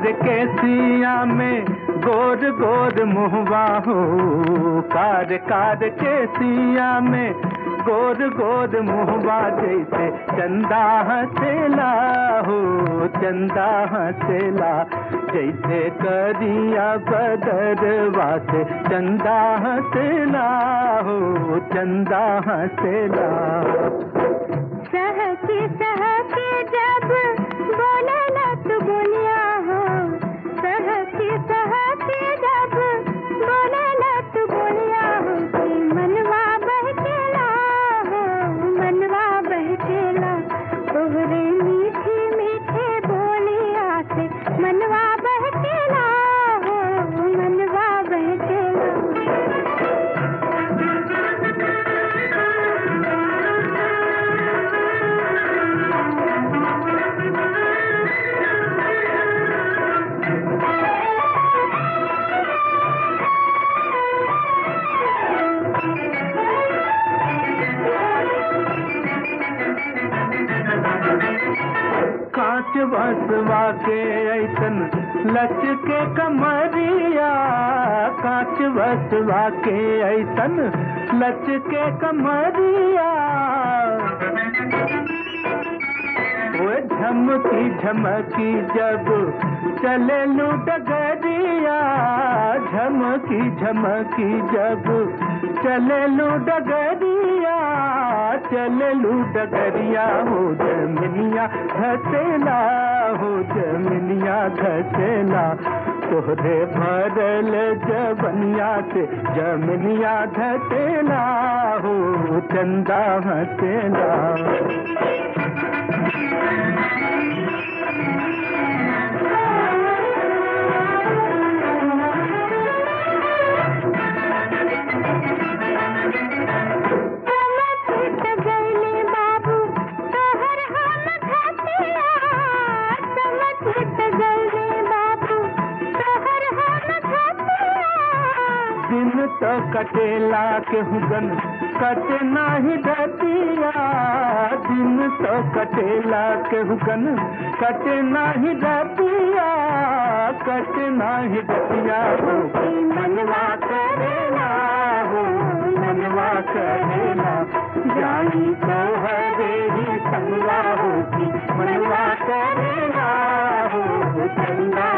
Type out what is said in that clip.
के सिया में गोर गोर मुहवा हो कार कार के सिया में गोर गोर मुहवा जैसे चंदा हसेला हो चंदा हसेला जैसे करिया बदरवा से चंदा हसेला हो चंदा हसेला सहके सहके जब बोले लत बोलिया हो सहके सहके जब बोले लत बोलिया हो कि मनवा बहकेला हो मनवा बहकेला तोहरे मीठे मीठे बोलिया से मनवा बहकेला हो मनवा बहकेला कांच बसवा के ऐसन लच के कमरिया कांच बसवा के ऐसन लच के कमरिया वो झमकी झमकी जब चले लू डगरिया झमकी झमकी जब चले लू डगरिया चले लू डगरिया हो जमिनिया घसेला हो जमिनिया घसेला तोहरे भरल जबनिया से जमिनिया घसेला हो चंदा हसेला समझ गईले बाबू तोहर हम खतिया समझ गईले बाबू तोहर हम खतिया दिन तो कटेला के हुगन कट नाही डतिया दिन तो कटेला के हुगन कट नाही डतिया कट नाही डतिया हो कि मनवा करेला हो मनवा करेला जाई तो हरे ही संगवा होगी मनवा करेला हो चंदा